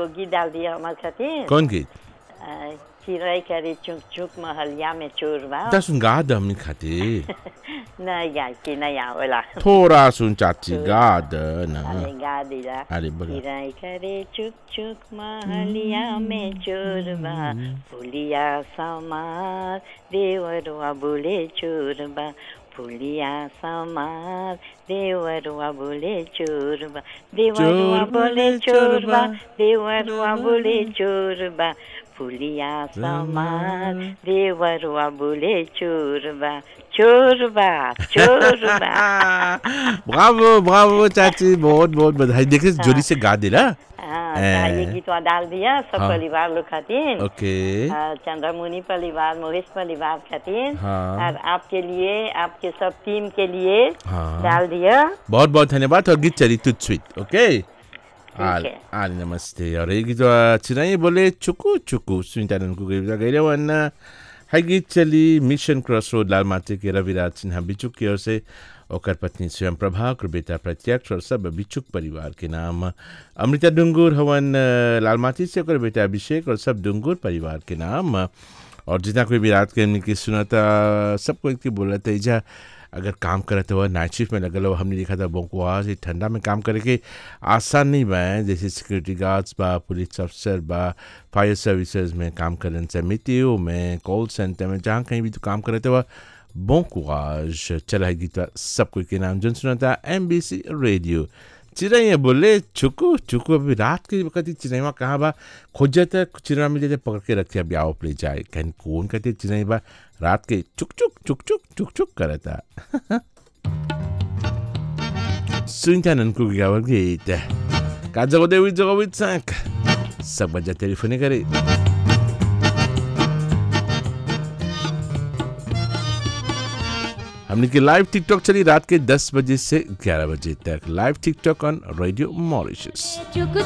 एगो गीत डाल दिया हमारे खातिर कौन गीत अ, चिड़ै करे चुक चुक महलिया में चोर बा ता सुन गा द हमनी खातिर नहीं गाय के नहीं आवेला थोड़ा सुन चाची गा द ना अरे गा दिला अरे बगा चिड़ै करे चुक चुक महलिया में चोर बा फुलिया समार देवरुआ बोले चोर बा फुलिया समार देवरुआ बोले चोर बा देवरुआ चोर बोले बोले चोर चोर बा बा। देवरुआ बोले चोर बा फुलिया समार देवरुआ बोले चोर बा चोर बा चोर बा ब्रावो ब्रावो चाची बहुत बहुत बधाई देखिए जोरी से गा दे ना हाँ, ए। तो ये गीतवा डाल दिया सब हाँ। परिवार लोग खातिर ओके हाँ, चंद्रमुनि परिवार मोहिश परिवार खातिर हाँ। और आपके लिए आपके सब टीम के लिए हाँ। डाल दिया बहुत बहुत धन्यवाद और गीत चली तुझ स्वीट ओके आल है। आल नमस्ते और ये गीत चिराई बोले चुकू चुकू सुनीता को गई गई वन है गीत चली मिशन क्रॉस रोड लाल माटी के रविराज सिन्हा बिचुक की ओर से ओकर पत्नी स्वयं प्रभा और बेटा प्रत्यक्ष और सब बिचुक परिवार के नाम अमृता डुंगुर हवन अ, लाल माटी से ओकर बेटा अभिषेक और सब डुंगुर परिवार के नाम और जितना कोई भी रात के हमने की सुनाता सबको एक बोला था इजा अगर काम करत हुआ नाइट शिफ्ट में लगल हो हमने देखा था बोकुआ से ठंडा में काम करे के आसान नहीं बा जैसे सिक्योरिटी गार्ड्स बा पुलिस अफसर बा फायर सर्विसेज में काम करन से मितियो में कॉल सेंटर में जहाँ कहीं भी तो काम करते हुआ बोकुआज चला है गीत सब कोई के नाम जन सुना था एम बी सी रेडियो चिड़ैया बोले चुकू चुकू अभी रात के वक्त ही चिड़ैया कहाँ बा खोजत है चिड़ैया मिल जाते पकड़ के रखे अब आओ ले जाए कहीं कौन कहते चिड़ैया बा रात के चुक चुक चुक चुक चुक चुक करता सुनता ननको गावर गीत का जगो देवी जगो विद सांक सब बजा टेलीफोन करे हमने की लाइव टिकटॉक चली रात के 10 बजे से 11 बजे तक live TikTok on radio Mauritius चुक